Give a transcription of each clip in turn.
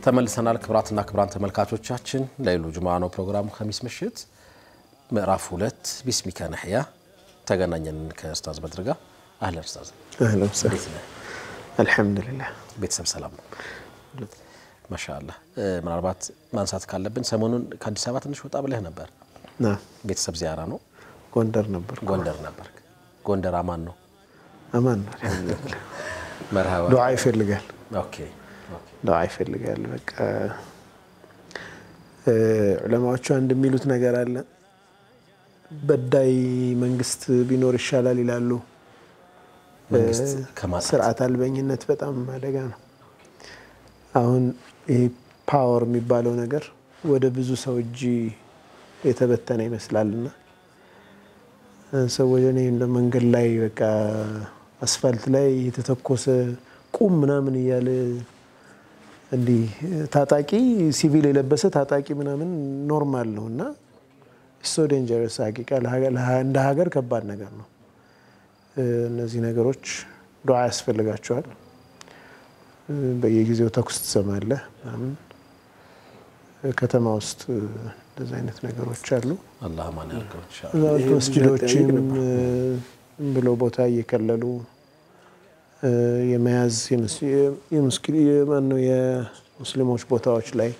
ተመልሰናል። ክብራትና ክብራን ተመልካቾቻችን ለይሉ ጁምዓ ነው ፕሮግራሙ። ኸሚስ ምሽት ምዕራፍ ሁለት ቢስሚከ ነሕያ ተገናኘን ከኡስታዝ በድር ጋር። አህለን ኡስታዝ፣ አህለን እንዴት ነህ? አልሐምዱሊላህ ቤተሰብ ሰላም ነው? ማሻአላህ። ምናልባት ማንሳት ካለብን ሰሞኑን ከአዲስ አበባ ትንሽ ወጣ ብለህ ነበር። ና ቤተሰብ ዚያራ ነው። ጎንደር ነበር። ጎንደር ነበር። ጎንደር አማን ነው? አማን ነው አልሐምዱሊላህ። መርሃባ። ዱዓ ይፈልጋል፣ ኦኬ ኦኬ። ዱዓ ይፈልጋል። በቃ ዑለማዎቹ አንድ የሚሉት ነገር አለ። በዳይ መንግስት ቢኖር ይሻላል ይላሉ። መንግስት ከማጣት ስርዓት አልበኝነት በጣም አደጋ ነው። አሁን ይሄ ፓወር የሚባለው ነገር ወደ ብዙ ሰው እጅ የተበተነ ይመስላልና ሰዎች እኔ እንደ መንገድ ላይ በቃ አስፋልት ላይ የተተኮሰ ቁም ምናምን እያለ እንዲህ ታጣቂ ሲቪል የለበሰ ታጣቂ ምናምን ኖርማል ነው እና ሶ ዴንጀረስ ሀቂቃ እንደ ሀገር ከባድ ነገር ነው። እነዚህ ነገሮች ዱዓ ያስፈልጋቸዋል። በየጊዜው ተኩስ ትሰማለህ ምናምን ከተማ ውስጥ እንደዚህ አይነት ነገሮች አሉ። አላህ አማን ያድርገው ኢንሻአላህ። እዛ ውስጥ መስጅዶችም ዝም ብለው ቦታ እየከለሉ የመያዝ ማነው የሙስሊሞች ቦታዎች ላይ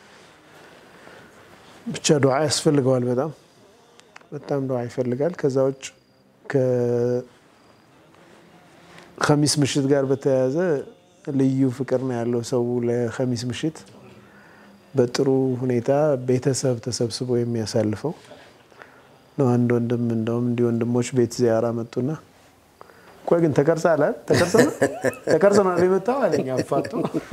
ብቻ ዱዓ ያስፈልገዋል። በጣም በጣም ዱዓ ይፈልጋል። ከዛ ውጭ ከኸሚስ ምሽት ጋር በተያያዘ ልዩ ፍቅር ነው ያለው ሰው ለኸሚስ ምሽት በጥሩ ሁኔታ ቤተሰብ ተሰብስቦ የሚያሳልፈው ነው። አንድ ወንድም እንደውም እንዲህ ወንድሞች ቤት ዚያራ መጡና ቆይ ግን ተቀርጸሃል ተቀርጸናል የመጣው አለኝ አፋጡ።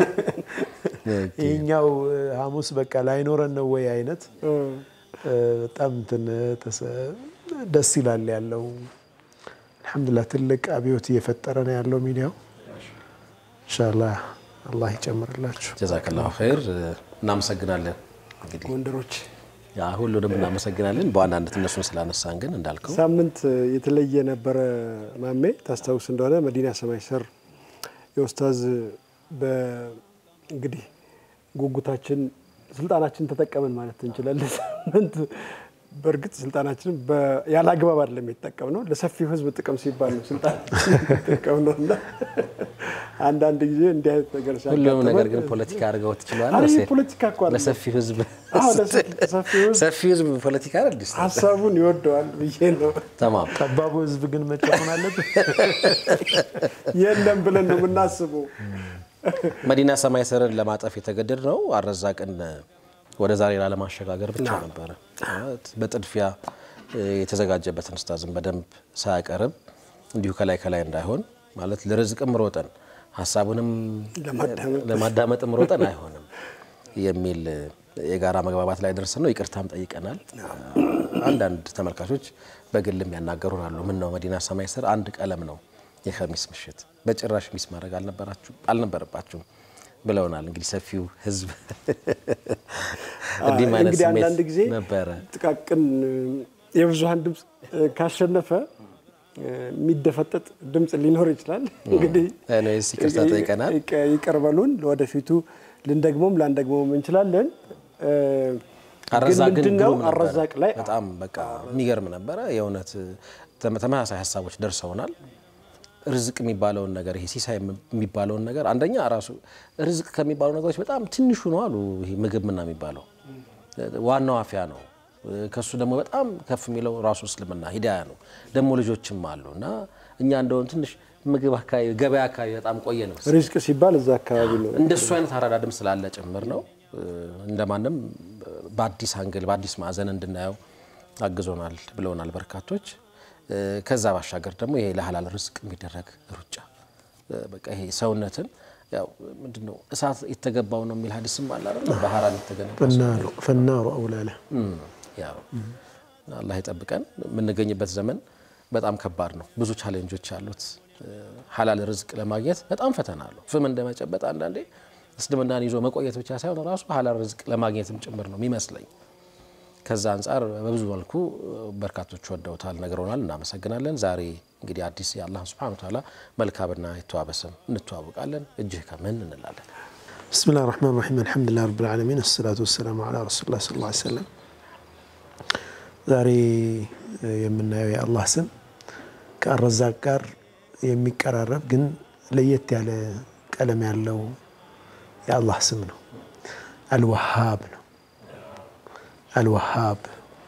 ይህኛው ሐሙስ በቃ ላይኖረን ነው ወይ አይነት በጣም እንትን ደስ ይላል ያለው። አልሐምዱሊላህ ትልቅ አብዮት እየፈጠረ ነው ያለው ሚዲያው። ኢንሻላህ አላህ ይጨምርላችሁ። ጀዛከላሁ ኸይር። እናመሰግናለን። እንግዲህ ጎንደሮች ያ ሁሉንም እናመሰግናለን። በዋናነት እነሱን ስላነሳን ግን እንዳልከው ሳምንት የተለየ ነበረ። ማሜ ታስታውስ እንደሆነ መዲና ሰማይ ስር የኡስታዝ እንግዲህ ጉጉታችን ስልጣናችን ተጠቀምን ማለት እንችላለን። ሳምንት በእርግጥ ስልጣናችን ያለ አግባብ አይደለም የተጠቀም ነው፣ ለሰፊው ሕዝብ ጥቅም ሲባል ነው ስልጣናችን የተጠቀም ነው እና አንዳንድ ጊዜ እንዲህ አይነት ነገር ሁሉም ነገር ግን ፖለቲካ አድርገው ትችላል። ፖለቲካ እኮ አይደለም። ለሰፊው ህዝብ አዎ፣ ለሰፊው ሕዝብ ሰፊው ህዝብ ፖለቲካ አይደል? ሀሳቡን ይወደዋል ብዬ ነው። ተማም ጠባቡ ህዝብ ግን መጨመን አለበት። የለም ብለን ነው የምናስበው። መዲና ሰማይ ስርን ለማጠፍ የተገደድ ነው አረዛቅን ወደ ዛሬ ላለማሸጋገር ብቻ ነበረ። በጥድፊያ የተዘጋጀበትን ኡስታዝን በደንብ ሳያቀርብ እንዲሁ ከላይ ከላይ እንዳይሆን ማለት ለርዝቅም ሮጠን ሀሳቡንም ለማዳመጥም ሮጠን አይሆንም የሚል የጋራ መግባባት ላይ ደርሰን ነው። ይቅርታም ጠይቀናል። አንዳንድ ተመልካቾች በግልም ያናገሩን አሉ። ምን ነው መዲና ሰማይ ስር አንድ ቀለም ነው የኸሚስ ምሽት በጭራሽ ሚስ ማድረግ አልነበረባችሁም ብለውናል። እንግዲህ ሰፊው ህዝብ እንዲህ አይነት እንግዲህ አንዳንድ ጊዜ ስሜት ነበረ። ጥቃቅን የብዙሀን ድምፅ ካሸነፈ የሚደፈጠጥ ድምፅ ሊኖር ይችላል። እንግዲህ እኔስ ይቅርታ ጠይቀናል። ይቅር በሉን። ለወደፊቱ ልንደግሞም ላንደግሞም እንችላለን። አረዛቅ ግን ምንድን ነው ግሩም ነበረ። አረዛቅ ላይ በጣም በቃ የሚገርም ነበረ። የእውነት ተመሳሳይ ሀሳቦች ደርሰውናል። ርዝቅ የሚባለውን ነገር ይሄ ሲሳይ የሚባለውን ነገር አንደኛ ራሱ ርዝቅ ከሚባሉ ነገሮች በጣም ትንሹ ነው አሉ። ይሄ ምግብ ምና የሚባለው ዋናው አፍያ ነው። ከሱ ደግሞ በጣም ከፍ የሚለው ራሱ እስልምና ሂዳያ ነው። ደግሞ ልጆችም አሉ እና እኛ እንደሆን ትንሽ ምግብ አካባቢ ገበያ አካባቢ በጣም ቆየ ነው ሪዝቅ ሲባል እዛ አካባቢ ነው። እንደሱ አይነት አረዳድም ስላለ ጭምር ነው። እንደማንም በአዲስ አንግል በአዲስ ማዕዘን እንድናየው አግዞናል ብለውናል በርካቶች። ከዛ ባሻገር ደግሞ ይሄ ለሀላል ርዝቅ የሚደረግ ሩጫ በቃ ይሄ ሰውነትን ያው ምንድነው እሳት የተገባው ነው የሚል ሀዲስም አለ አይደል? በሀራም የተገነባ ሰው ፈናሩ አውላለ ያው አላህ ይጠብቀን። የምንገኝበት ዘመን በጣም ከባድ ነው። ብዙ ቻሌንጆች አሉት። ሀላል ርዝቅ ለማግኘት በጣም ፈተና አለው። ፍም እንደመጨበጥ አንዳንዴ እስልምናን ይዞ መቆየት ብቻ ሳይሆን ራሱ ሀላል ርዝቅ ለማግኘትም ጭምር ነው የሚመስለኝ። ከዛ አንጻር በብዙ መልኩ በርካቶች ወደውታል፣ ነግረውናል። እናመሰግናለን። ዛሬ እንግዲህ አዲስ የአላህ ሱብሓነሁ ወተዓላ መልካምና የተዋበ ስም እንተዋወቃለን። እጅህ ከምን እንላለን። ብስሚላህ ራህማን ራሒም አልሐምዱሊላህ ረብል ዓለሚን አሰላቱ ወሰላሙ ዓላ ረሱሊላህ ሰለላሁ ዐለይሂ ወሰለም። ዛሬ የምናየው የአላህ ስም ከአረዛቅ ጋር የሚቀራረብ ግን ለየት ያለ ቀለም ያለው የአላህ ስም ነው። አልወሃብ ነው። አልወሃብ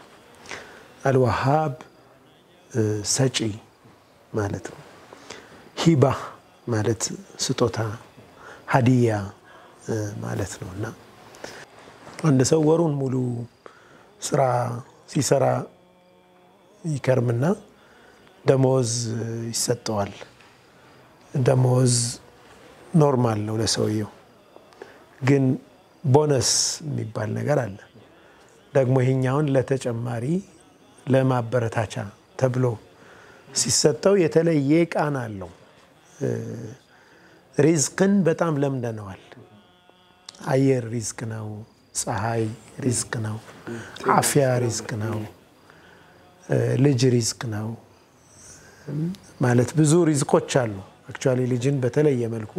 አልወሃብ ሰጪ ማለት ነው። ሂባ ማለት ስጦታ፣ ሀዲያ ማለት ነው እና አንድ ሰው ወሩን ሙሉ ስራ ሲሰራ ይከርምና ደሞዝ ይሰጠዋል። ደሞዝ ኖርማል ነው ለሰውየው። ግን ቦነስ የሚባል ነገር አለ። ደግሞ ይሄኛውን ለተጨማሪ ለማበረታቻ ተብሎ ሲሰጠው የተለየ ቃና አለው። ሪዝቅን በጣም ለምደነዋል። አየር ሪዝቅ ነው። ፀሐይ ሪዝቅ ነው። አፍያ ሪዝቅ ነው። ልጅ ሪዝቅ ነው። ማለት ብዙ ሪዝቆች አሉ። አክቹዋሊ ልጅን በተለየ መልኩ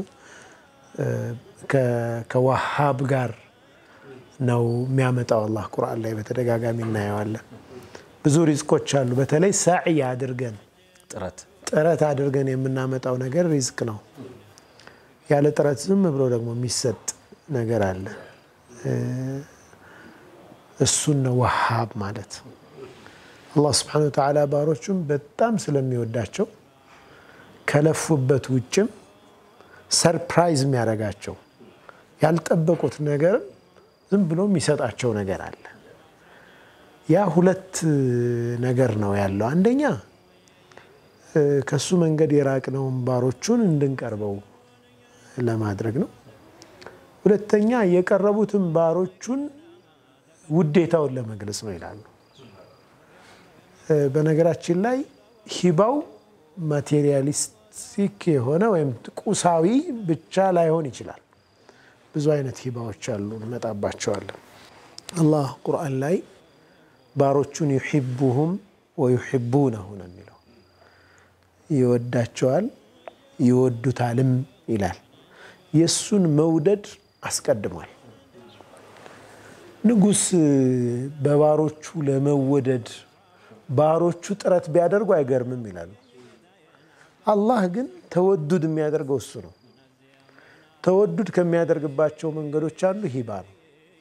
ከዋሃብ ጋር ነው የሚያመጣው። አላህ ቁርአን ላይ በተደጋጋሚ እናየዋለን። ብዙ ሪዝቆች አሉ። በተለይ ሳዕይ አድርገን ጥረት ጥረት አድርገን የምናመጣው ነገር ሪዝቅ ነው። ያለ ጥረት ዝም ብሎ ደግሞ የሚሰጥ ነገር አለ። እሱን ነው ወሃብ ማለት። አላህ ስብሐነሁ ወተዓላ ባሮቹን በጣም ስለሚወዳቸው ከለፉበት ውጭም ሰርፕራይዝ የሚያደርጋቸው ያልጠበቁት ነገርም ዝም ብሎ የሚሰጣቸው ነገር አለ። ያ ሁለት ነገር ነው ያለው። አንደኛ ከሱ መንገድ የራቅነውን ባሮቹን እንድንቀርበው ለማድረግ ነው። ሁለተኛ የቀረቡትን ባሮቹን ውዴታውን ለመግለጽ ነው ይላሉ። በነገራችን ላይ ሂባው ማቴሪያሊስቲክ የሆነ ወይም ቁሳዊ ብቻ ላይሆን ይችላል። ብዙ አይነት ሂባዎች አሉ፣ እንመጣባቸዋለን። አላህ ቁርአን ላይ ባሮቹን ዩሒቡሁም ወዩሒቡነሁ ነው የሚለው። ይወዳቸዋል ይወዱታልም ይላል። የእሱን መውደድ አስቀድሟል። ንጉሥ በባሮቹ ለመወደድ ባሮቹ ጥረት ቢያደርጉ አይገርምም ይላሉ። አላህ ግን ተወዱድ የሚያደርገው እሱ ነው። ተወዱድ ከሚያደርግባቸው መንገዶች አንዱ ሂባ ነው።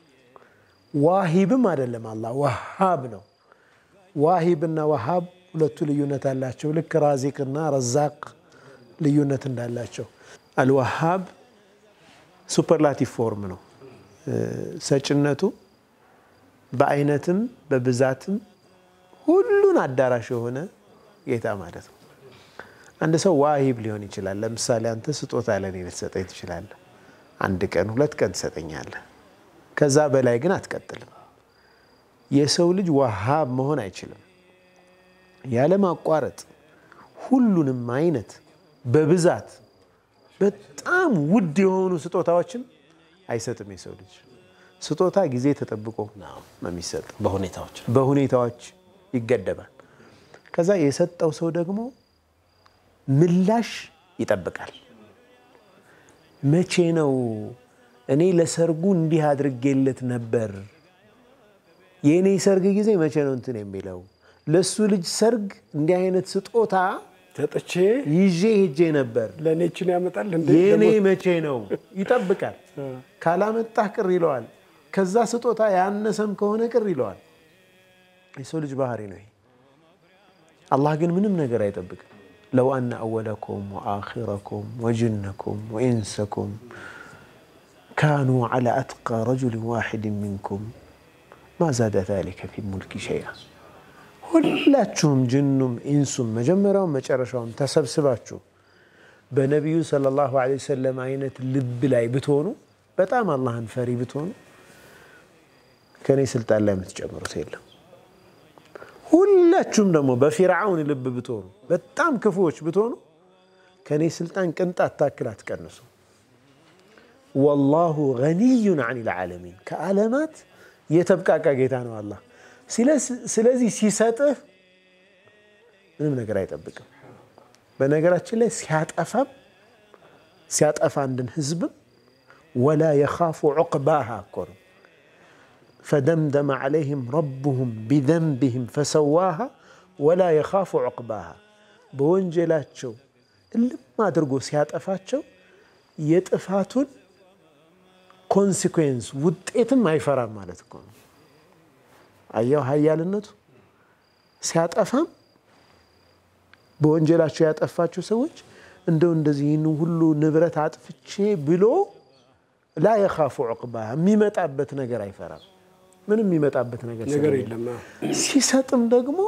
ዋሂብም አይደለም አላህ ወሃብ ነው። ዋሂብና ወሃብ ሁለቱ ልዩነት አላቸው። ልክ ራዚቅና ረዛቅ ልዩነት እንዳላቸው አልወሃብ ሱፐርላቲቭ ፎርም ነው። ሰጭነቱ በአይነትም በብዛትም ሁሉን አዳራሽ የሆነ ጌታ ማለት ነው። አንድ ሰው ዋሂብ ሊሆን ይችላል። ለምሳሌ አንተ ስጦታ ለእኔ ልትሰጠኝ ትችላለህ። አንድ ቀን ሁለት ቀን ትሰጠኛለህ። ከዛ በላይ ግን አትቀጥልም። የሰው ልጅ ዋሃብ መሆን አይችልም። ያለማቋረጥ ሁሉንም አይነት በብዛት በጣም ውድ የሆኑ ስጦታዎችን አይሰጥም። የሰው ልጅ ስጦታ ጊዜ ተጠብቆ ነው የሚሰጠው። በሁኔታዎች በሁኔታዎች ይገደባል። ከዛ የሰጠው ሰው ደግሞ ምላሽ ይጠብቃል። መቼ ነው እኔ ለሰርጉ እንዲህ አድርጌለት ነበር፣ የእኔ ሰርግ ጊዜ መቼ ነው እንትን የሚለው ለእሱ ልጅ ሰርግ እንዲህ አይነት ስጦታ ሰጥቼ ይዤ ሄጄ ነበር፣ ለእኔችን ያመጣል እንዴ? የእኔ ደግሞ መቼ ነው ይጠብቃል። ካላመጣህ ቅር ይለዋል። ከዛ ስጦታ ያነሰም ከሆነ ቅር ይለዋል። የሰው ልጅ ባህሪ ነው ይሄ። አላህ ግን ምንም ነገር አይጠብቅም። ለው አነ አወለኩም ወአኺረኩም ወጅነኩም ወኢንሰኩም ካኑ ዐላ አትቃ ረጁልን ዋሒድን ሚንኩም ማ ዛደ ዛሊከ ፊ ሙልኪ ሸይአ ሁላችሁም ጅኑም ኢንሱም መጀመሪያውም መጨረሻውም ተሰብስባችሁ በነቢዩ ሰለላሁ ዐለይሂ ወሰለም አይነት ልብ ላይ ብትሆኑ በጣም አላህን ፈሪ ብትሆኑ ከእኔ ስልጣን ላይ የምትጨምሩት የለም። ሁላችሁም ደግሞ በፊርዓውን ልብ ብትሆኑ በጣም ክፉዎች ብትሆኑ ከእኔ ስልጣን ቅንጣት ታክል አትቀንሱ። ወላሁ ገኒዩን ዐኒል ዓለሚን ከዓለማት የተብቃቃ ጌታ ነው አላህ። ስለዚህ ሲሰጥህ ምንም ነገር አይጠብቅም። በነገራችን ላይ ሲያጠፋም ሲያጠፋ አንድን ህዝብም ወላ የኻፉ ዑቅባሃ እኮ ነው። ፈደምደመ ዓለይህም ረቡሁም ቢዘንቢህም ፈሰዋሃ ወላ የኻፉ ዑቅባሃ በወንጀላቸው እልም አድርጎ ሲያጠፋቸው የጥፋቱን ኮንሲኩዌንስ ውጤትም አይፈራም ማለት እኮ ነው። አየው ሀያልነቱ ሲያጠፋም በወንጀላቸው ያጠፋቸው ሰዎች እንደው እንደዚህ ይህን ሁሉ ንብረት አጥፍቼ ብሎ ላ የኻፉ ዑቅባ የሚመጣበት ነገር አይፈራም። ምንም የሚመጣበት ነገር ነገር ስለሌለ። የለም። አዎ። ሲሰጥም ደግሞ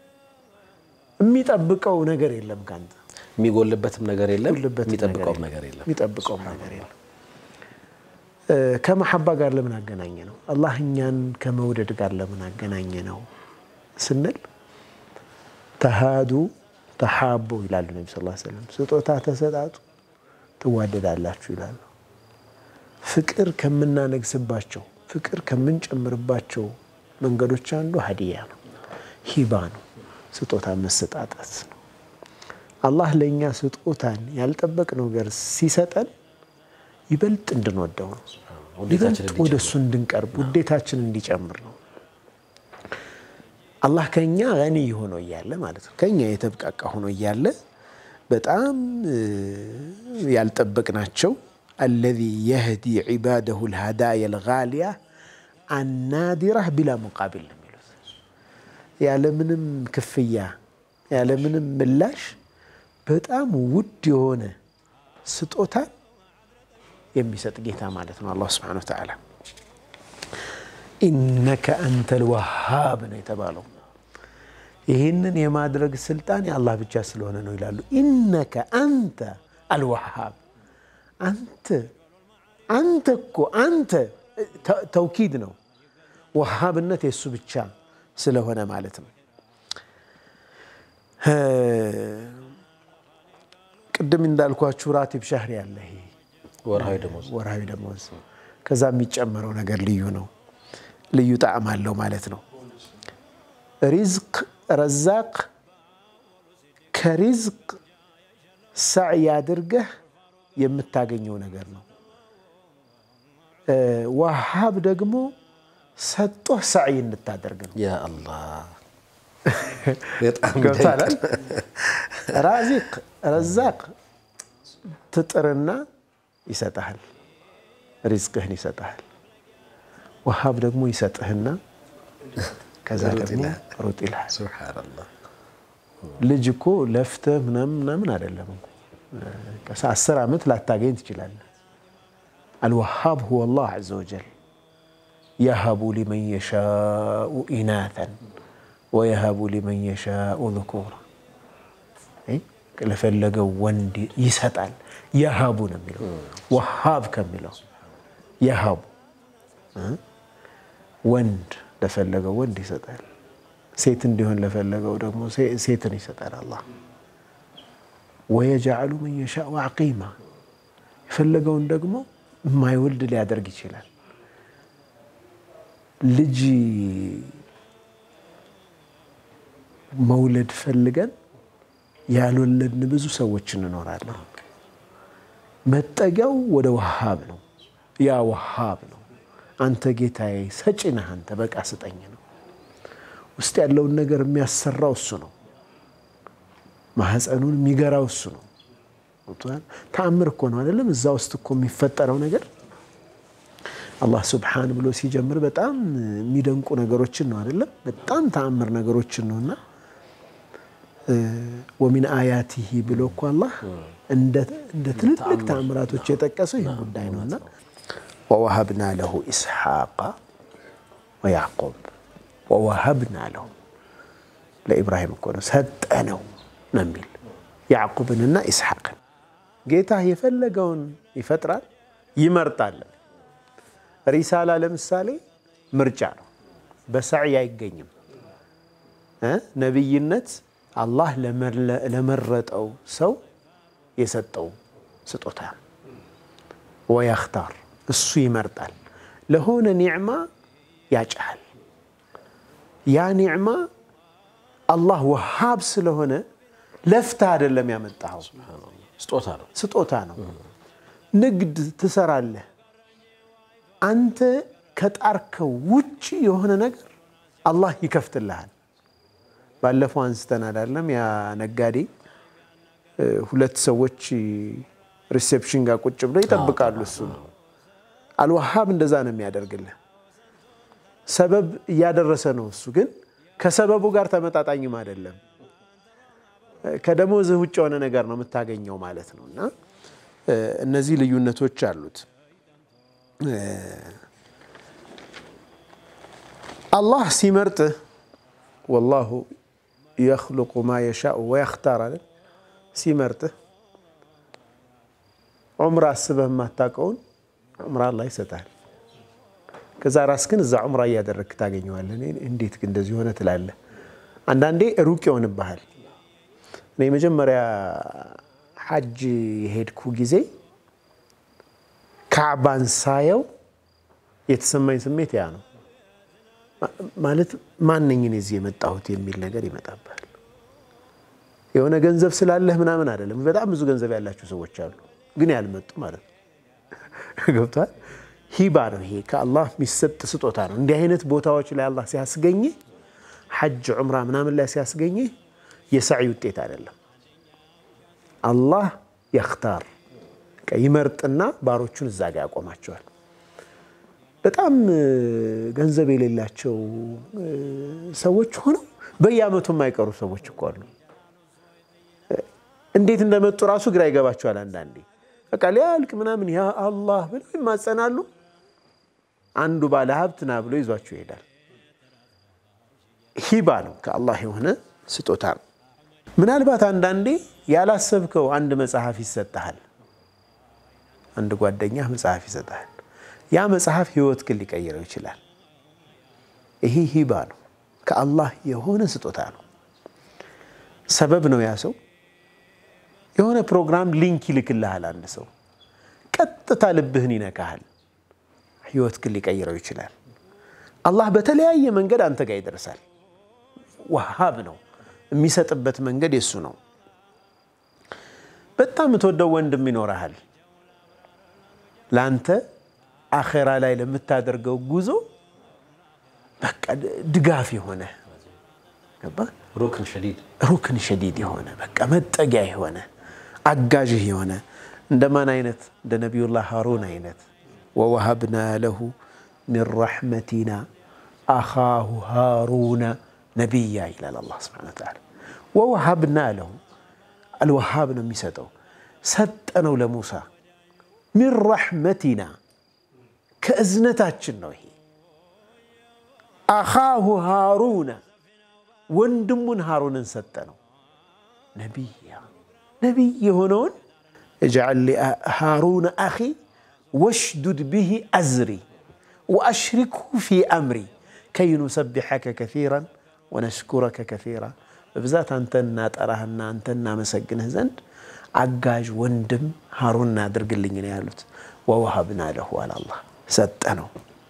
የሚጠብቀው ነገር የለም ከአንተ የሚጎልበትም ነገር የለም፣ የሚጎልበትም የሚጠብቀውም ነገር የለም። የሚጠብቀውም ነገር የለም። እ ከመሐባ ጋር ለምን አገናኘ ነው? አላህ እኛን ከመውደድ ጋር ለምን አገናኘ ነው ስንል ተሃዱ ተሓቡ ይላሉ ነቢ ስ ሰለም። ስጦታ ተሰጣጡ ትዋደዳላችሁ ይላሉ። ፍቅር ከምናነግስባቸው ፍቅር ከምንጨምርባቸው መንገዶች አንዱ ሀዲያ ነው፣ ሂባ ነው፣ ስጦታ መሰጣጠት ነው። አላህ ለእኛ ስጦታን ያልጠበቅነው ነገር ሲሰጠን ይበልጥ እንድንወደው ነው። ውዴታችን ይበልጥ ወደ እሱ እንድንቀርብ ውዴታችን እንዲጨምር ነው። አላህ ከኛ ገኒ ሆኖ እያለ ማለት ነው ከኛ የተብቃቃ ሆኖ እያለ በጣም እ ያልጠበቅናቸው አለዚ የህዲ ዒባደሁ ልሃዳያ ልጋሊያ አናዲራህ ቢላ ሙቃቢል ነው የሚሉት ያለምንም ክፍያ ያለምንም ምላሽ በጣም ውድ የሆነ ስጦታን የሚሰጥ ጌታ ማለት ነው አላህ ስብሓነሁ ወተዓላ። ኢነከ አንተ ልወሃብ ነው የተባለው። ይህንን የማድረግ ስልጣን የአላህ ብቻ ስለሆነ ነው ይላሉ። ኢነከ አንተ አልወሃብ፣ አንተ አንተ እኮ አንተ ተ- ተውኪድ ነው። ወሃብነት የእሱ ብቻ ስለሆነ ማለት ነው። ቅድም እንዳልኳችሁ ራቲብ ሻህሪ ያለ ይሄ ወርሃዊ ደሞዝ ወርሃዊ ደሞዝ ከዛ የሚጨመረው ነገር ልዩ ነው፣ ልዩ ጣዕም አለው ማለት ነው። ሪዝቅ ረዛቅ ከሪዝቅ ሳዕይ አድርገህ የምታገኘው ነገር ነው። እ ዋሃብ ደግሞ ሰጦህ ሳዕይ እንድታደርግ ነው። ያ አላህ በጣም ገብቶሃል ይደንቃል። አይደል? ራዚቅ ረዛቅ ትጥርና ይሰጥሃል፣ ሪዝቅህን ይሰጥሃል። ወሃብ ደግሞ ይሰጥህና ከዛ ደግሞ ሩጥ ይልሃል። ሱብሓነላህ ልጅ እኮ ለፍተህ ምናምን ምናምን አይደለም እኮ ቀስ አስር ዓመት ላታገኝ ትችላለህ። አልወሃብ ሁወ አላህ ዐዘ ወጀል የሀቡ ሊመን የሻኡ ኢናተን ወየሀቡ ሊመን የሻኡ ذኩራ ለፈለገው ወንድ ይሰጣል። የሀቡ ነው የሚለው ወሃብ ከሚለው የሀቡ ወንድ ለፈለገው ወንድ ይሰጣል። ሴት እንዲሆን ለፈለገው ደግሞ ሴ- ሴትን ይሰጣል አላህ። ወየጀዐሉ መን የሻኡ ዐቂማ የፈለገውን ደግሞ የማይወልድ ሊያደርግ ይችላል። ልጅ መውለድ ፈልገን ያልወለድን ብዙ ሰዎች እንኖራለን። መጠጊያው ወደ ወሃብ ነው። ያ ወሃብ ነው። አንተ ጌታዬ ሰጪ ነህ፣ አንተ በቃ ስጠኝ ነው። ውስጥ ያለውን ነገር የሚያሰራው እሱ ነው። ማህፀኑን የሚገራው እሱ ነው። ገብቶሃል? ተአምር እኮ ነው አይደለም? እዛ ውስጥ እኮ የሚፈጠረው ነገር አላህ ሱብሓን ብሎ ሲጀምር በጣም የሚደንቁ ነገሮችን ነው አይደለም? በጣም ተአምር ነገሮችን ነውና ወሚን አያቲሂ ብሎ እኮ አላህ እንደ ትልልቅ ተአምራቶች የጠቀሰው ይህ ጉዳይ ነውና ወወሀብና ለሁ ኢስሐቃ ወያዕቆብ ወወሀብና ለሁ ለኢብራሂም እኮ ነው ሰጠነው ነው የሚል ያዕቁብንና ኢስሐቅን ጌታ የፈለገውን ይፈጥራል ይመርጣል። ሪሳላ ለምሳሌ ምርጫ ነው፣ በሳዕይ አይገኝም። እ ነቢይነት አላህ ለመረጠው ሰው የሰጠው ስጦታ ወያኽታር እሱ ይመርጣል። ለሆነ ኒዕማ ያጭሃል። ያ ኒዕማ አላህ ወሃብ ስለሆነ ለፍታ አይደለም ያመጣኸው፣ ስጦታ ነው። ስጦታ ነው። ንግድ ትሰራለህ፣ አንተ ከጣርከው ውጭ የሆነ ነገር አላህ ይከፍትልሃል። ባለፈው አንስተን አይደለም ያ ነጋዴ ሁለት ሰዎች ሪሴፕሽን ጋር ቁጭ ብለው ይጠብቃሉ። እሱ ነው አልዋሃብ እንደዛ ነው የሚያደርግልህ። ሰበብ እያደረሰ ነው እሱ ግን ከሰበቡ ጋር ተመጣጣኝም አይደለም። ከደሞዝህ ውጭ የሆነ ነገር ነው የምታገኘው ማለት ነው። እና እነዚህ ልዩነቶች አሉት። አላህ ሲመርጥህ ወላሁ የኽሉቁ ማ የሻኡ ወየኽታር አለ። ሲመርጥህ ዑምራ አስበህ የማታውቀውን ዑምራ አላህ ይሰጣል። ከዛ ራስህን እዛ ዑምራ እያደረግክ ታገኘዋለህ። እንዴት ግን እንደዚህ ሆነ ትላለህ። አንዳንዴ ሩቅ ይሆንብሃል። እኔ መጀመሪያ ሐጅ የሄድኩ ጊዜ ካዕባን ሳየው የተሰማኝ ስሜት ያ ነው። ማለት ማነኝ እኔ እዚህ የመጣሁት የሚል ነገር ይመጣብሃል። የሆነ ገንዘብ ስላለህ ምናምን አይደለም። በጣም ብዙ ገንዘብ ያላቸው ሰዎች አሉ፣ ግን ያልመጡ ማለት ነው። ገብቶሃል? ሂባ ነው ይሄ፣ ከአላህ የሚሰጥ ስጦታ ነው። እንዲህ አይነት ቦታዎች ላይ አላህ ሲያስገኝህ፣ ሐጅ ዑምራ ምናምን ላይ ሲያስገኝህ የሰዒ ውጤት አይደለም። አላህ የኽታር ይመርጥና ባሮቹን እዛ ጋ ያቆማቸዋል። በጣም ገንዘብ የሌላቸው ሰዎች ሆነው በየዓመቱ የማይቀሩ ሰዎች እኮ አሉ። እንዴት እንደመጡ ራሱ ግራ ይገባቸዋል። አንዳንዴ በቃ ሊያልቅ ምናምን ያ አላህ ብለው ይማጸናሉ። አንዱ ባለ ሀብት ና ብሎ ይዟቸው ይሄዳል። ሂባ ነው፣ ከአላህ የሆነ ስጦታ ነው። ምናልባት አንዳንዴ ያላሰብከው አንድ መጽሐፍ ይሰጥሃል። አንድ ጓደኛ መጽሐፍ ይሰጥሃል። ያ መጽሐፍ ህይወት ግን ሊቀይረው ይችላል። ይሄ ሂባ ነው፣ ከአላህ የሆነ ስጦታ ነው። ሰበብ ነው ያ ሰው የሆነ ፕሮግራም ሊንክ ይልክልሃል። አንድ ሰው ቀጥታ ልብህን ይነካሃል። ህይወት ግን ሊቀይረው ይችላል። አላህ በተለያየ መንገድ አንተ ጋር ይደርሳል። ወሃብ ነው፣ የሚሰጥበት መንገድ የሱ ነው። በጣም የምትወደው ወንድም ይኖረሃል። ለአንተ አኼራ ላይ ለምታደርገው ጉዞ በቃ ድጋፍ የሆነ ገባህ? ሩክን ሸዲድ ሩክን ሸዲድ የሆነ በቃ መጠጊያ የሆነ አጋዥህ የሆነ እንደማን አይነት እንደ ነቢዩላህ ሃሩን አይነት ወወሀብና ለሁ ሚን ረሕመቲና አኻሁ ሃሩነ ነቢያ ይላል አላህ ሱብሓነሁ ወተዓላ። ወወሀብና ለሁ አልወሃብ ነው የሚሰጠው ሰጠነው ለሙሳ ሚን ረሕመቲና ከእዝነታችን ነው ይሄ አኻሁ ሃሩነ ወንድሙን ሃሩንን ሰጠ ነው ነቢያ ነቢይ የሆነውን እጅዓል ሊ ሃሩነ አኺ ወሽዱድ ብሂ አዝሪ ወአሽሪክሁ ፊ አምሪ ከይ ኑሰቢሐከ ከሲራን ወነሽኩረከ ከሲራ በብዛት አንተ እናጠራህና አንተ እናመሰግንህ ዘንድ አጋዥ ወንድም ሃሩን አድርግልኝ ነው ያሉት። ወወሀብና ለሁ አላላህ ሰጠ ነው።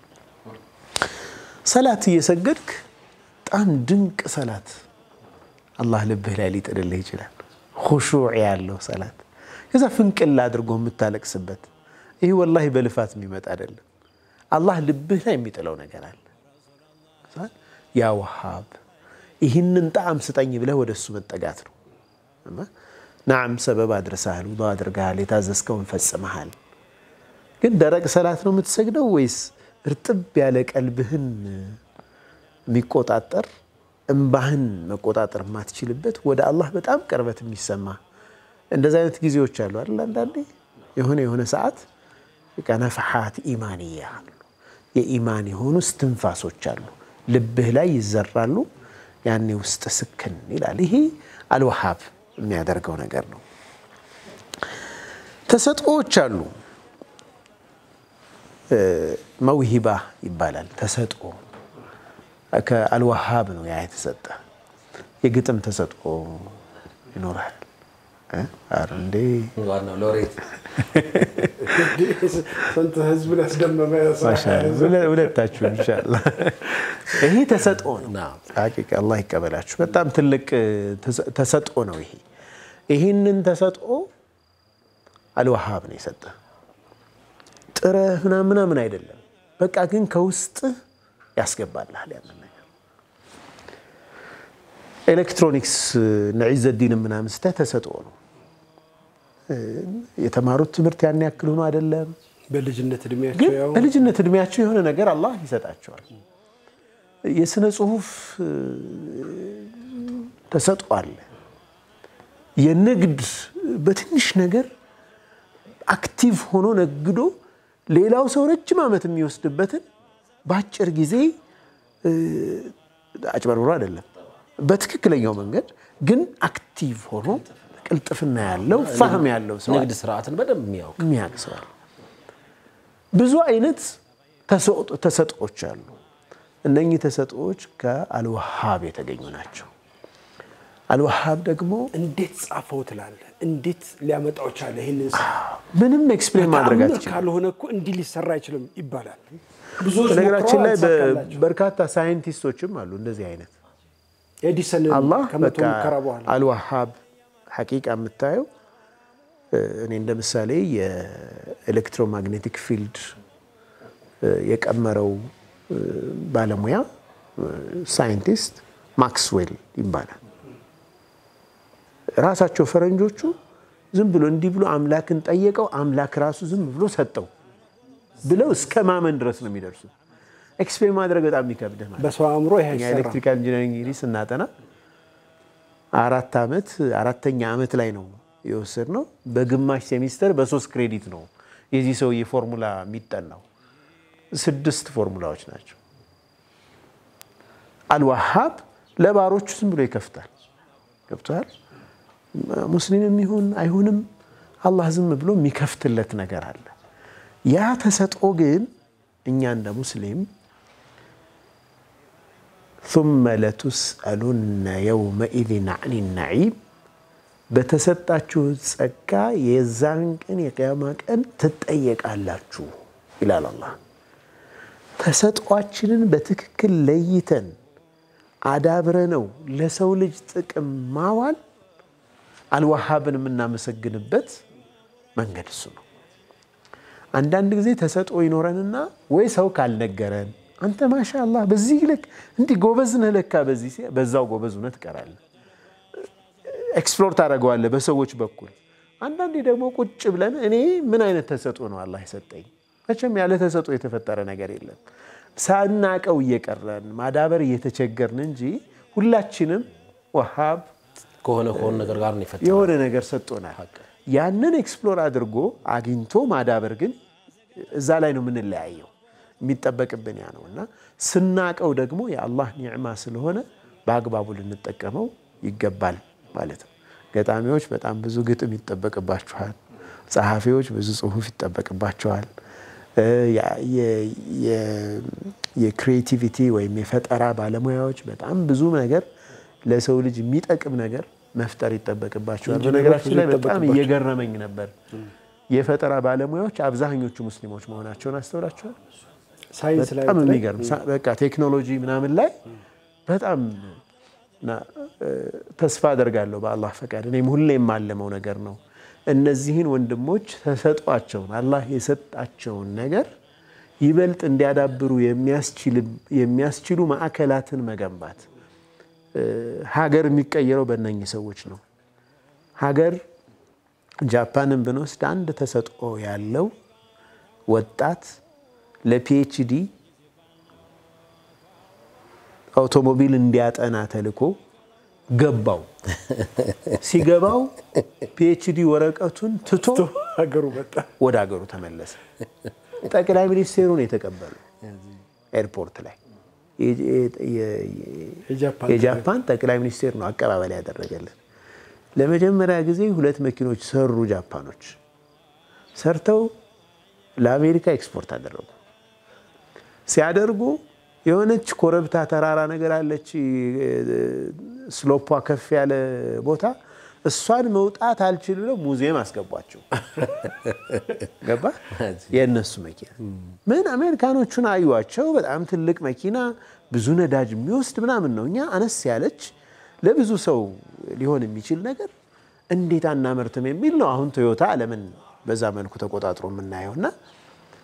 ሰላት እየሰገድክ በጣም ድንቅ ሰላት አላህ ልብህ ላይ ሊጥልልህ ይችላል። ሁሹዕ ያለው ሰላት ከዛ ፍንቅል አድርጎ የምታለቅስበት ይህ ወላሂ በልፋት የሚመጣ አይደለም። አላህ ልብህ ላይ የሚጥለው ነገር አለ። ያ ወሃብ ይህንን ጣዕም ስጠኝ ብለህ ወደ እሱ መጠጋት ነው። ናዓም ሰበብ አድርሰሃል፣ ውዱእ አድርገሃል፣ የታዘዝከውን ፈጽመሃል። ግን ደረቅ ሰላት ነው የምትሰግደው ወይስ እርጥብ ያለ ቀልብህን የሚቆጣጠር እምባህን መቆጣጠር የማትችልበት ወደ አላህ በጣም ቅርበት የሚሰማ እንደዚህ አይነት ጊዜዎች አሉ አይደል? አንዳንዴ የሆነ የሆነ ሰዓት በቃ ነፍሓት ኢማንያ አሉ። የኢማን የሆኑ ስትንፋሶች አሉ፣ ልብህ ላይ ይዘራሉ። ያኔ ውስጥ ስክን ይላል። ይሄ አልወሃብ የሚያደርገው ነገር ነው። ተሰጥኦዎች አሉ። መውሂባ ይባላል ተሰጥኦ ከአልወሃብ ነው ያ የተሰጠ። የግጥም ተሰጥኦ ይኖርሃል። ኧረ እንዴ ዋናው ሎሬት ስንት ህዝብን ያስደመመ ሁለታችሁ ኢንሻላህ። ይሄ ተሰጥኦ ነው። ሐቂቃ አላህ ይቀበላችሁ። በጣም ትልቅ ተሰጥኦ ነው ይሄ። ይህንን ተሰጥኦ አልወሃብ ነው የሰጠ። ጥረህ ምናምን ምናምን አይደለም። በቃ ግን ከውስጥ ያስገባልሃል ያንን ነገር። ኤሌክትሮኒክስ እነ ዒዘዲን ምናምን ስተህ ተሰጥኦ ነው። የተማሩት ትምህርት ያን ያክል ሆኖ አይደለም፣ በልጅነት ግን እድሜያቸው ያው በልጅነት እድሜያቸው የሆነ ነገር አላህ ይሰጣቸዋል። የስነ ጽሁፍ ተሰጥኦ አለ። የንግድ በትንሽ ነገር አክቲቭ ሆኖ ነግዶ ሌላው ሰው ረጅም ዓመት የሚወስድበትን በአጭር ጊዜ አጭበርብሮ አይደለም፣ በትክክለኛው መንገድ ግን አክቲቭ ሆኖ ቅልጥፍና ያለው ፋህም ያለው ሰው ንግድ ስርዓትን በደንብ የሚያውቅ የሚያውቅ ሰው አለ። ብዙ አይነት ተሰጥኦች አሉ። እነኚህ ተሰጥኦች ከአልወሃብ የተገኙ ናቸው። አልወሃብ ደግሞ እንዴት ጻፈው ትላለህ? እንዴት ሊያመጣው ቻለ? ይህንን ስራ ምንም ኤክስፕሌን ማድረግ ተአምር አትችልም። ካልሆነ እኮ እንዲህ ሊሰራ አይችልም ይባላል። ብዙዎች በነገራችን ላይ ሞክረዋል፣ አልተሳካላቸውም። በርካታ ሳይንቲስቶችም አሉ እንደዚህ አይነት ኤዲሰን አላህ ከመቶ በቃ ሙከራ በኋላ አልዋሃብ ሐቂቃ የምታየው እኔ እንደ ምሳሌ የኤሌክትሮማግኔቲክ ፊልድ የቀመረው ባለሙያ ሳይንቲስት ማክስዌል ይባላል። ራሳቸው ፈረንጆቹ ዝም ብሎ እንዲህ ብሎ አምላክን ጠየቀው፣ አምላክ ራሱ ዝም ብሎ ሰጠው ብለው እስከ ማመን ድረስ ነው የሚደርሱት። ኤክስፕሌን ማድረግ በጣም የሚከብድህ ማለት ነው። በሰው አእምሮ ይህ እኛ አይሰራም። ኤሌክትሪካል ኢንጂነሪንግ እንግዲህ ስናጠና አራት ዓመት አራተኛ ዓመት ላይ ነው የወሰድነው። በግማሽ ሴሚስተር በሶስት ክሬዲት ነው የዚህ ሰውዬ ፎርሙላ የሚጠናው። ስድስት ፎርሙላዎች ናቸው። አልዋሃብ ለባሮቹ ዝም ብሎ ይከፍታል። ገብቶሃል? ሙስሊምም ይሁን አይሁንም አላህ ዝም ብሎ የሚከፍትለት ነገር አለ። ያ ተሰጥኦ ግን እኛ እንደ ሙስሊም ثم ለቱስአሉነ የውመኢዝን አኒ ነዒም በተሰጣችሁ ጸጋ የዛን ቀን የቅያማ ቀን ትጠየቃላችሁ ይላል አላህ። ተሰጧችንን በትክክል ለይተን አዳብረ ነው ለሰው ልጅ ጥቅም ማዋል አልዋሃብን የምናመሰግንበት መንገድ እሱ ነው። አንዳንድ ጊዜ ተሰጥኦ ይኖረንና ወይ ሰው ካልነገረን አንተ ማሻ አላህ በዚህ ልክ እንዲህ ጎበዝ ነህ ለካ በዚህ ሲል በዛው ጎበዝ ሆነህ ትቀራለህ። ኤክስፕሎር ታደርገዋለህ በሰዎች በኩል። አንዳንዴ ደግሞ ቁጭ ብለን እኔ ምን አይነት ተሰጥኦ ነው አላህ የሰጠኝ? መቼም ያለ ተሰጥኦ የተፈጠረ ነገር የለም። ሳናቀው እየቀረን ማዳበር እየተቸገርን እንጂ ሁላችንም ወሃብ ከሆነ ከሆነ ነገር ጋር ነው የፈጠረው። የሆነ ነገር ሰጥቶናል። ያንን ኤክስፕሎር አድርጎ አግኝቶ ማዳበር ግን እዛ ላይ ነው የምንለያየው። የሚጠበቅብን ያ ነው እና ስናቀው ደግሞ የአላህ ኒዕማ ስለሆነ በአግባቡ ልንጠቀመው ይገባል ማለት ነው። ገጣሚዎች በጣም ብዙ ግጥም ይጠበቅባችኋል። ጸሐፊዎች ብዙ ጽሁፍ ይጠበቅባቸዋል። የክሪኤቲቪቲ ወይም የፈጠራ ባለሙያዎች በጣም ብዙ ነገር ለሰው ልጅ የሚጠቅም ነገር መፍጠር ይጠበቅባቸዋል። ኢንጂነሮች በነገራችን ላይ ብዙ በጣም ይጠበቅባቸዋል። እየገረመኝ ነበር የፈጠራ ባለሙያዎች አብዛኞቹ ሙስሊሞች መሆናቸውን አስተውላቸዋል። ሳይንስ ላይ በጣም በተለይ የሚገርም ሳ- በቃ ቴክኖሎጂ ምናምን ላይ በጣም እና እ፣ ተስፋ አደርጋለሁ በአላህ ፈቃድ እኔም ሁሌ የማለመው ነገር ነው። እነዚህን ወንድሞች ተሰጧቸውን አላህ የሰጣቸውን ነገር ይበልጥ እንዲያዳብሩ የሚያስችል- የሚያስችሉ ማዕከላትን መገንባት እ፣ ሀገር የሚቀየረው በእነኚህ ሰዎች ነው። ሀገር ጃፓንን ብንወስድ አንድ ተሰጥኦ ያለው ወጣት ለፒኤችዲ አውቶሞቢል እንዲያጠና ተልኮ ገባው። ሲገባው ፒኤችዲ ወረቀቱን ትቶ ሀገሩ መጣ። ወደ ሀገሩ ተመለሰ። ጠቅላይ ሚኒስቴሩን የተቀበሉ ኤርፖርት ላይ የ- የ- የ- የጃፓን የጃፓን ጠቅላይ ሚኒስቴር ነው አቀባበል ያደረገልን። ለመጀመሪያ ጊዜ ሁለት መኪኖች ሰሩ ጃፓኖች። ሰርተው ለአሜሪካ ኤክስፖርት አደረጉ። ሲያደርጉ የሆነች ኮረብታ ተራራ ነገር አለች፣ ስሎፓ ከፍ ያለ ቦታ እሷን መውጣት አልችል ብለው ሙዚየም አስገቧቸው። ገባ የእነሱ መኪና ምን አሜሪካኖቹን አዩዋቸው። በጣም ትልቅ መኪና ብዙ ነዳጅ የሚወስድ ምናምን ነው። እኛ አነስ ያለች ለብዙ ሰው ሊሆን የሚችል ነገር እንዴት አናመርትም የሚል ነው። አሁን ቶዮታ ዓለምን በዛ መልኩ ተቆጣጥሮ የምናየው እና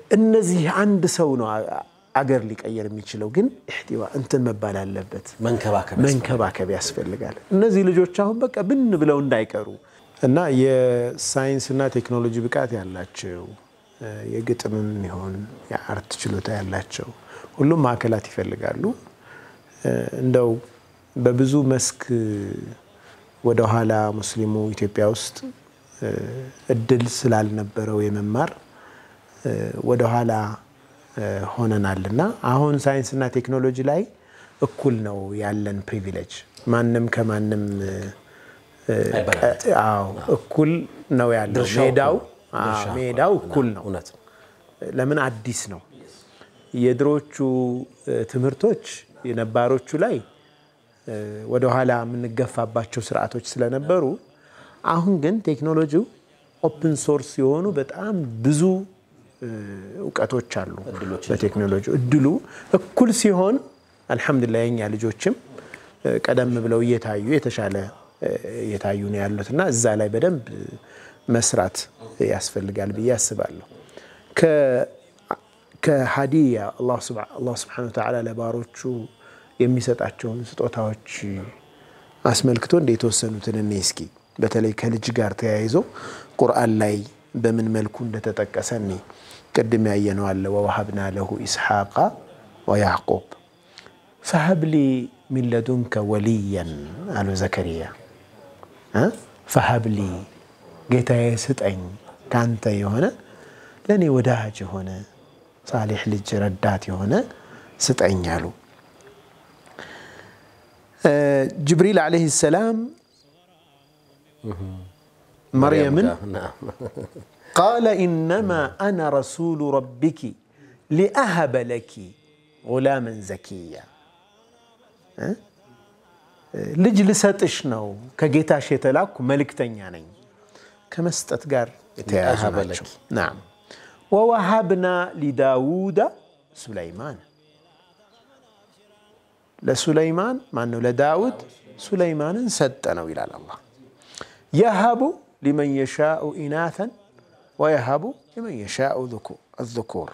እነዚህ አንድ ሰው ነው አ- አገር ሊቀየር የሚችለው፣ ግን ኢህቲዋ እንትን መባል አለበት መንከባከብ መንከባከብ ያስፈልጋል። እነዚህ ልጆች አሁን በቃ ብን ብለው እንዳይቀሩ እና የሳይንስና ቴክኖሎጂ ብቃት ያላቸው እ፣ የግጥምም ይሆን የአርት ችሎታ ያላቸው ሁሉም ማዕከላት ይፈልጋሉ። እ፣ እንደው በብዙ መስክ ወደኋላ ሙስሊሙ ኢትዮጵያ ውስጥ እ፣ እድል ስላልነበረው የመማር እ፣ ወደኋላ እ፣ ሆነናል እና አሁን ሳይንስና ቴክኖሎጂ ላይ እኩል ነው ያለን ፕሪቪሌጅ። ማንም ከማንም እ፣ እ፣ አይበላለጥም። አዎ እኩል ነው ያለው ድርሻው ሜዳው እኩል ነው። አዎ፣ ድርሻ ሜዳው እኩል እኩል ነው። ነው። እውነት ነው። ለምን አዲስ ነው። የድሮቹ እ፣ ትምህርቶች የነባሮቹ ላይ እ፣ ወደኋላ የምንገፋባቸው ስርዓቶች ስለነበሩ አሁን ግን ቴክኖሎጂው ኦፕን ሶርስ የሆኑ በጣም ብዙ እ፣ እውቀቶች አሉ። በቴክኖሎጂ እድሉ እኩል ሲሆን አልሐምዱሊላህ የኛ ልጆችም እ፣ ቀደም ብለው እየታዩ የተሻለ እ፣ እየታዩ ነው ያሉት እና እዛ ላይ በደንብ እ፣ መስራት ያስፈልጋል ብዬ አስባለሁ። ከ- ከሀዲያ አላህ ስብሐነሁ ወተዓላ ለባሮቹ የሚሰጣቸውን ስጦታዎች አስመልክቶ እንደ የተወሰኑትን እኔ እስኪ በተለይ ከልጅ ጋር ተያይዞ ቁርአን ላይ በምን መልኩ እንደተጠቀሰ እኔ ቅድም ያየነው አለ ወወሀብና ለሁ ኢስሐቃ ወያዕቁብ ፈሀብሊ ሚን ለዱንከ ወልያን አሉ ዘከሪያ እ ፈሀብሊ ጌታዬ ስጠኝ ካንተ የሆነ ለእኔ ወዳጅ የሆነ ሳሌሕ ልጅ ረዳት የሆነ ስጠኝ አሉ። ጅብሪል ዓለይሂ ሰላም መርየምን ናም። ቃለ ኢነማ አነ ረሱሉ ረቢኪ ሊአሀበ ለኪ ጉላመን ዘኪያ እ? ልጅ ልሰጥሽ ነው ከጌታሽ የተላኩ መልእክተኛ ነኝ። ከመስጠት ጋር የተያያዙ ሊአሀበ ናቸው። ለኪ። ናም ወወሀብና ሊዳውዳ ሱለይማን ለሱለይማን ማን ነው? ለዳውድ ሱለይማንን ሰጠ ነው ይላል አላህ። የሀቡ ሊመን የሻኡ ኢናተን ወየሀቡ ሊመን የሻኡ አዙኩር።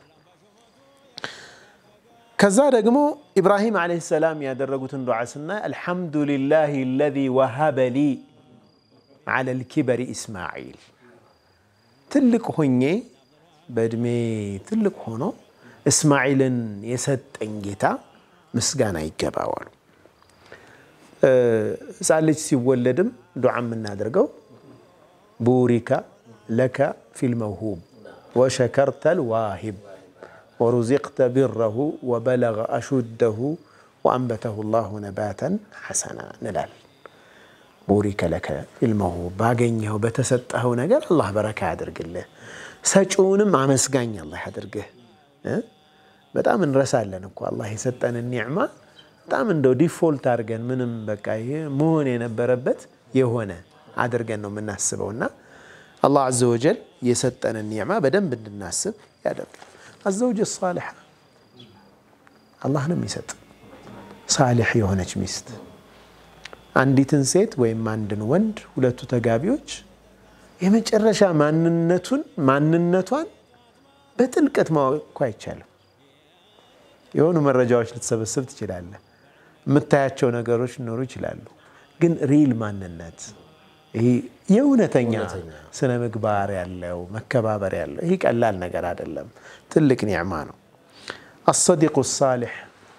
ከዛ ደግሞ ኢብራሂም ዓለይሂ ሰላም ያደረጉትን ዱዓ ስናይ አልሐምዱሊላህ አለዚ ወሀበ ሊ ዓለል ኪበሪ ኢስማዒል ትልቅ ሆኜ በእድሜ ትልቅ ሆኖ እስማዒልን የሰጠኝ ጌታ ምስጋና ይገባዋሉ። ሕፃን ልጅ ሲወለድም ዱዓ የምናደርገው ቡሪካ ለከ ፊል መውሁብ ወሸከርተል ዋሂብ ወሩዚቅተ ቢረሁ ወበለገ አሹደሁ ወአንበተሁ ላሁ ነባተን ሐሰና እንላል። ቡሪከ ለከ ፊል መውሁብ ባገኘኸው በተሰጠኸው ነገር አላህ በረካ ያድርግልህ፣ ሰጪውንም አመስጋኝ አላህ ያድርግህ። እ? በጣም እንረሳለን እኮ አላህ የሰጠንን ኒዕማ በጣም እንደው ዲፎልት አድርገን ምንም በቃ ይሄ መሆን የነበረበት የሆነ አድርገን ነው የምናስበው እና አላህ አዘ ወጀል የሰጠንን ኒዕማ በደንብ እንድናስብ ያደርጋል። አዘውጅ ሳሊሓ አላህ ነው የሚሰጥ ሳሊሕ የሆነች ሚስት አንዲትን ሴት ወይም አንድን ወንድ ሁለቱ ተጋቢዎች የመጨረሻ ማንነቱን ማንነቷን በጥልቀት ማወቅ እኮ አይቻልም። የሆኑ መረጃዎች ልትሰበስብ ትችላለህ። የምታያቸው ነገሮች ሊኖሩ ይችላሉ። ግን ሪል ማንነት ይሄ የእውነተኛ ስነ ምግባር ያለው መከባበር ያለው ይህ ቀላል ነገር አይደለም። ትልቅ ኒዕማ ነው። አሰዲቁ ሳሊሕ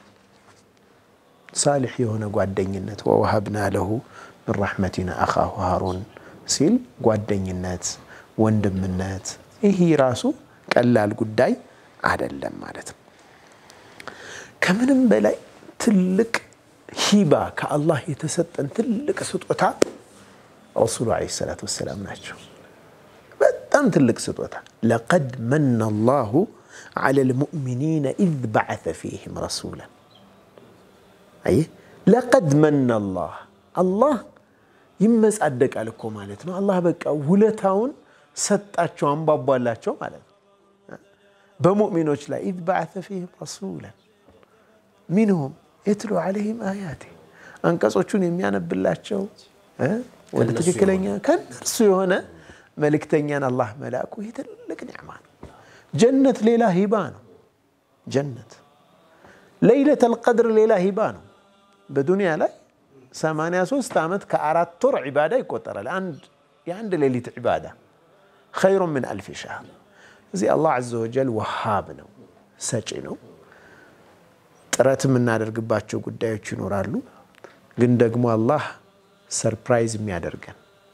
ሳሊሕ የሆነ ጓደኝነት ወወሀብና ለሁ ምን ረሕመቲና አኻሁ ሃሩን ሲል ጓደኝነት፣ ወንድምነት ይህ ራሱ ቀላል ጉዳይ አይደለም ማለት ነው። ከምንም በላይ ትልቅ ሂባ ከአላህ የተሰጠን ትልቅ ስጦታ ረሱሉ ዓለይሂ ሰላቱ ወሰላም ናቸው። በጣም ትልቅ ስጦታ ለቀድ መነ አላሁ ዐለል ሙእሚኒነ ኢዝ በዐሰ ፊህም ረሱላን አየህ ለቀድ መነ አላህ አላህ ይመጻደቃል እኮ ማለት ነው። አላህ በቃ ውለታውን ሰጣቸው አንቧቧላቸው ማለት ነው። በሙእሚኖች ላይ ኢዝ በዐሰ ፊህም ረሱላን ሚንሁም የትሉ ዐለይሂም አያቴ አንቀጾቹን የሚያነብላቸው ወደ ትክክለኛ ከእነርሱ የሆነ መልእክተኛን አላህ መላኩ ይህ ትልቅ ኒዕማ ነው። ጀነት ሌላ ሂባ ነው። ጀነት ለይለተል ቀድር ሌላ ሂባ ነው። በዱንያ ላይ 83 ዓመት ከአራት ወር ዒባዳ ይቆጠራል። የአንድ ሌሊት ዒባዳ ኸይሩ ምን አልፍ ሻህር። እዚህ አላህ ዐዘ ወጀል ወሃብ ነው፣ ሰጪ ነው። ጥረት የምናደርግባቸው ጉዳዮች ይኖራሉ። ግን ደግሞ አላህ ሰርፕራይዝ የሚያደርገን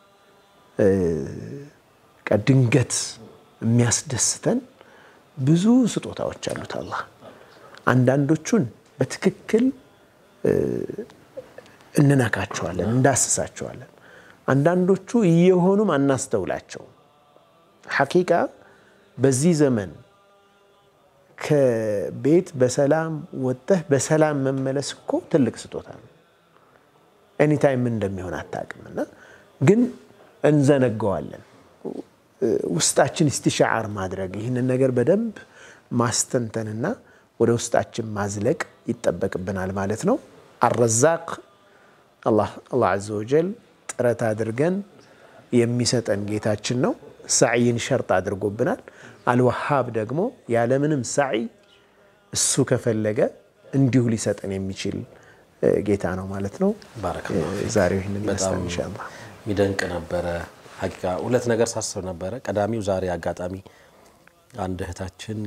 ድንገት የሚያስደስተን ብዙ ስጦታዎች አሉት አላህ። አንዳንዶቹን በትክክል እንነካቸዋለን፣ እንዳስሳቸዋለን። አንዳንዶቹ እየሆኑም አናስተውላቸውም። ሐቂቃ በዚህ ዘመን ከቤት በሰላም ወጥተህ በሰላም መመለስ እኮ ትልቅ ስጦታ ነው። ኤኒታይም ምን እንደሚሆን አታውቅምና ግን እንዘነገዋለን። ውስጣችን ኢስቲሻዓር ማድረግ ይህንን ነገር በደንብ ማስተንተንና ወደ ውስጣችን ማዝለቅ ይጠበቅብናል ማለት ነው። አረዛቅ አላህ ዐዘ ወጀል ጥረት አድርገን የሚሰጠን ጌታችን ነው። ሳዕይን ሸርጥ አድርጎብናል። አልወሃብ ደግሞ ያለምንም ሳዕይ እሱ ከፈለገ እንዲሁ ሊሰጠን የሚችል ጌታ ነው ማለት ነው። ዛሬው ይህንን ይመስላል ኢንሻአላህ። የሚደንቅ ነበረ። ሀቂቃ ሁለት ነገር ሳስብ ነበረ። ቀዳሚው ዛሬ አጋጣሚ አንድ እህታችን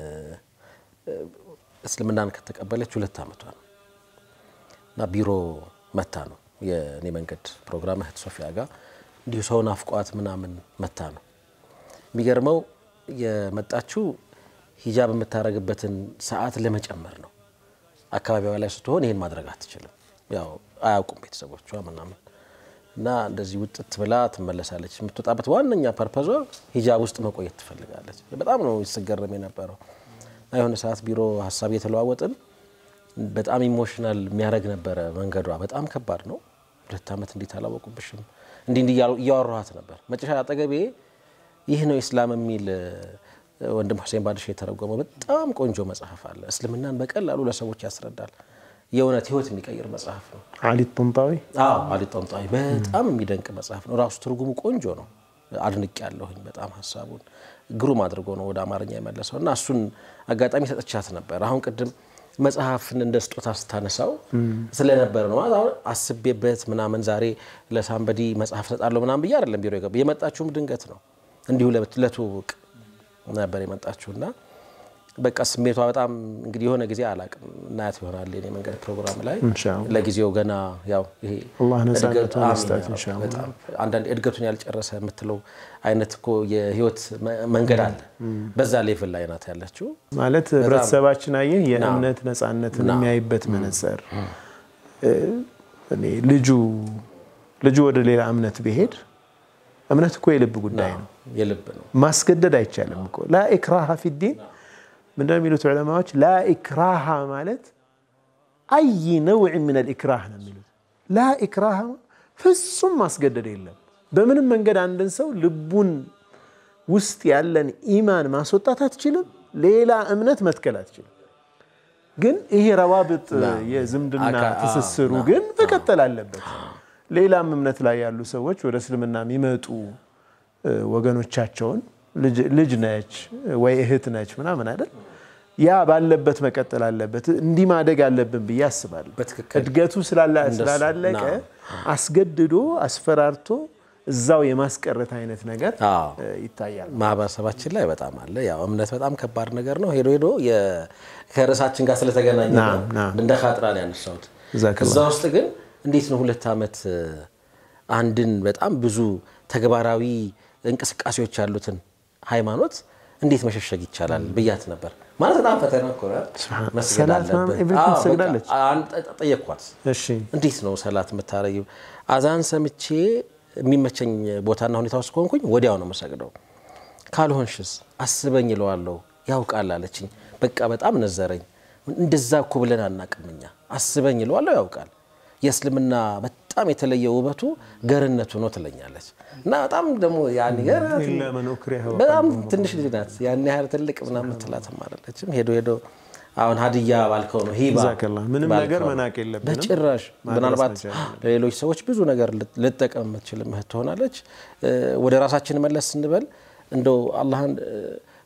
እስልምናን ከተቀበለች ሁለት ዓመቷ ነው እና ቢሮ መታ ነው የእኔ መንገድ ፕሮግራም እህት ሶፊያ ጋር እንዲሁ ሰው ናፍቋት ምናምን መታ ነው። የሚገርመው የመጣችው ሂጃብ የምታደርግበትን ሰዓት ለመጨመር ነው። አካባቢዋ ላይ ስትሆን ይህን ማድረግ አትችልም። ያው አያውቁም ቤተሰቦቿ ምናምን እና እንደዚህ ውጥት ብላ ትመለሳለች። የምትወጣበት ዋነኛ ፐርፐዟ ሂጃብ ውስጥ መቆየት ትፈልጋለች። በጣም ነው ሲገረም የነበረው። እና የሆነ ሰዓት ቢሮ ሀሳብ እየተለዋወጥን በጣም ኢሞሽናል የሚያደርግ ነበረ መንገዷ። በጣም ከባድ ነው። ሁለት ዓመት እንዴት አላወቁብሽም? እንዲህ እንዲህ እያወራኋት ነበር። መጨረሻ አጠገቤ ይህ ነው ኢስላም የሚል ወንድም ሁሴን ባድሽ የተረጎመው በጣም ቆንጆ መጽሐፍ አለ። እስልምናን በቀላሉ ለሰዎች ያስረዳል። የእውነት ህይወት የሚቀይር መጽሐፍ ነው። አሊ ጦንጣዊ አዎ አሊ ጦንጣዊ በጣም የሚደንቅ መጽሐፍ ነው። ራሱ ትርጉሙ ቆንጆ ነው። አድንቅ ያለሁኝ በጣም ሀሳቡን ግሩም አድርጎ ነው ወደ አማርኛ የመለሰው እና እሱን አጋጣሚ ሰጥቻት ነበር። አሁን ቅድም መጽሐፍን እንደ ስጦታ ስታነሳው ስለነበረ ነው ማለት አሁን አስቤበት ምናምን ዛሬ ለሳንበዲ መጽሐፍ ሰጣለሁ ምናምን ብዬ አይደለም ቢሮ የገባ የመጣችሁም ድንገት ነው እንዲሁ ለትውውቅ ነበር የመጣችሁ እና በቃ ስሜቷ በጣም እንግዲህ የሆነ ጊዜ አላቅም እናያት ይሆናል የኔ መንገድ ፕሮግራም ላይ ኢንሻአላህ። ለጊዜው ገና ያው ይሄ አላህ ነፃነቱን እድገቱ- አሚን ይስጣት ያ ረብ። ኢንሻአላህ። በጣም አንዳንድ እድገቱን ያልጨረሰ የምትለው አይነት እኮ የህይወት መ- መንገድ አለ። በዛ ሌቭል ላይ ናት ያለችው። ማለት ህብረተሰባችን አየህ የእምነት ነፃነትን የሚያይበት መነጽር እኔ ልጁ ልጁ ወደ ሌላ እምነት ቢሄድ እምነት እኮ የልብ ጉዳይ ነው። የልብ ነው። ማስገደድ አይቻልም እኮ ላ ኢክራሃ ፊዲን ምንድን ነው የሚሉት ዑለማዎች? ላ ኢክራሃ ማለት አይ ነውዕ ምን ልኢክራህ ነው የሚሉት። ላ ኢክራሃ ፍጹም ማስገደድ የለም። በምንም መንገድ አንድን ሰው ልቡን ውስጥ ያለን ኢማን ማስወጣት አትችልም። ሌላ እምነት መትከል አትችልም። ግን ይሄ ረዋብጥ የዝምድና አካ- አዎ፣ ትስስሩ ና- ግን መቀጠል አለበት። ሌላም እምነት ላይ ያሉ ሰዎች ወደ እስልምና የሚመጡ እ፣ ወገኖቻቸውን ልጅ- ልጅ ነች ወይ እህት ነች ምናምን አይደል ያ ባለበት መቀጠል አለበት። እንዲህ ማደግ አለብን ብዬ አስባለሁ። በትክክል እድገቱ ስላላ- እንደሱ፣ ስላላለቀ ና። አስገድዶ አስፈራርቶ እዛው የማስቀረት አይነት ነገር አዎ። እ፣ ይታያል። ማህበረሰባችን ላይ በጣም አለ። ያው እምነት በጣም ከባድ ነገር ነው። ሄዶ ሄዶ የ- ከርዕሳችን ጋር ስለተገናኘ ና፣ ነው ና። እንደ ካጥራ ነው ያነሳሁት። ጀዛከላህ። እዛ ውስጥ ግን እንዴት ነው ሁለት ዓመት እ፣ አንድን በጣም ብዙ ተግባራዊ እንቅስቃሴዎች ያሉትን ሃይማኖት እንዴት መሸሸግ ይቻላል ብያት ነበር። ማለት በጣም ፈተና እኮ ነው። ሱብሃን- መስገድ ሰላት አለብህ። ምናምን everything አዎ፣ በቃ ትሰግዳለች? አንድ ጠየቅኳት። እሺ እንዴት ነው ሰላት የምታረጊው? አዛን ሰምቼ የሚመቸኝ ቦታና ሁኔታ ውስጥ ከሆንኩኝ ወዲያው ነው የምሰግደው። ካልሆንሽስ አስበኝ እለዋለሁ። ያውቃል አለችኝ። በቃ በጣም ነዘረኝ። እንደዛ እኮ ብለን አናቅም እኛ። አስበኝ እለዋለሁ፣ ያውቃል። የእስልምና በጣም የተለየ ውበቱ ገርነቱ ነው ትለኛለች። እና በጣም ደግሞ ያን ገር ኢላ መን ኡክሪሀ ወቀልቡሁ በጣም ትንሽ ልጅ ናት። ያን ያህል ትልቅ ምናምን የምትላትም አይደለችም። ሄዶ ሄዶ አሁን ሀዲያ ባልከው ነው ሂባ ጀዛከላህ። ምንም ባልከው ነገር ነው። መናቅ የለብንም። በጭራሽ ማድረስ ምናልባት መቻል አለብን። ለሌሎች ሰዎች ብዙ ነገር ልት- ልትጠቀም የምትችል እህት ትሆናለች። እ፣ ወደ ራሳችን መለስ ስንበል እንደው አላህን እ፣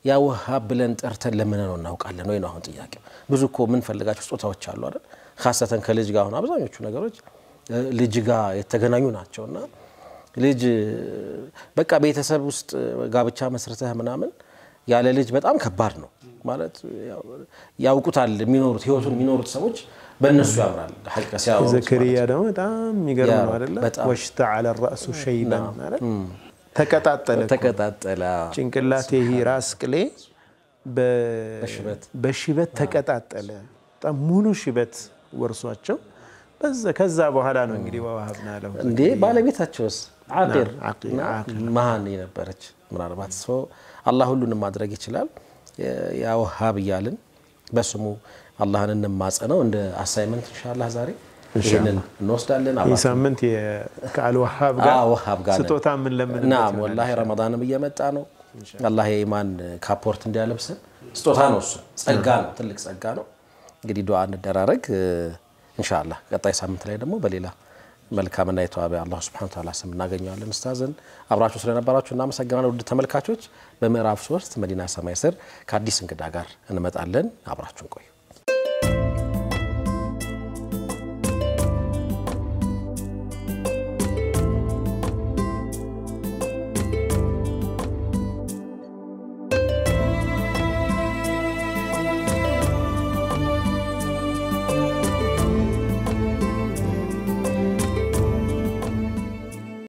ያ ወሃብ ብለን ጠርተን ለምንነው እናውቃለን ወይ ነው አሁን ጥያቄው። ብዙ እኮ የምንፈልጋቸው ስጦታዎች አሉ አይደል? ካሰተን ከልጅ ጋር አሁን አብዛኞቹ ነገሮች ልጅ ጋር የተገናኙ ናቸው እና ልጅ በቃ ቤተሰብ ውስጥ ጋብቻ መስርተህ ምናምን ያለ ልጅ በጣም ከባድ ነው ማለት ያውቁታል። የሚኖሩት ህይወቱን የሚኖሩት ሰዎች በእነሱ ያምራል። ሐቂቃ ሲያወሩት ዘከሪያ ደግሞ በጣም የሚገርም ነው አይደለ? በጣም። ወሽተዐለ ረእሱ ሸይበን አይደል? ተቀጣጠለ እኮ። ተቀጣጠለ። ጭንቅላቴ ይሄ ራስ ቅሌ በ- በሽበት በሽበት ተቀጣጠለ። በጣም ሙሉ ሽበት ወርሷቸው በዛ ከዛ በኋላ ነው እንግዲህ ወወሀብና ለሁ እንዴ ባለቤታቸውስ አቂር አቂር፣ እና መሀን የነበረች ምናልባት ሰው አላህ ሁሉንም ማድረግ ይችላል። ያ ወሃብ እያልን በስሙ አላህን እንማጸነው እንደ አሳይመንት ኢንሻአላህ ዛሬ ይህንን እንወስዳለን። ይህ አብራችሁ ሳምንት ከአልወሃብ ጋር አዎ፣ ወሃብ ጋር ነን። ስጦታ የምንለምንበት ናም ይሆናል። ወላሂ ረመዳንም እየመጣ ነው። አላህ የኢማን ካፖርት እንዲያለብሰን ስጦታ ነው። እሱ ጸጋ ነው፣ ትልቅ ጸጋ ነው። እንግዲህ ዱዓ እንደራረግ ኢንሻአላህ። ቀጣይ ሳምንት ላይ ደግሞ በሌላ መልካምና የተዋበ አላህ ሱብሓነሁ ወተዓላ ስም እናገኘዋለን። ኡስታዝን አብራችሁ ስለነበራችሁ እናመሰግናለን። ውድ ተመልካቾች በምዕራፍ ሶስት መዲና ሰማይ ስር ከአዲስ እንግዳ ጋር እንመጣለን። አብራችሁን ቆዩ።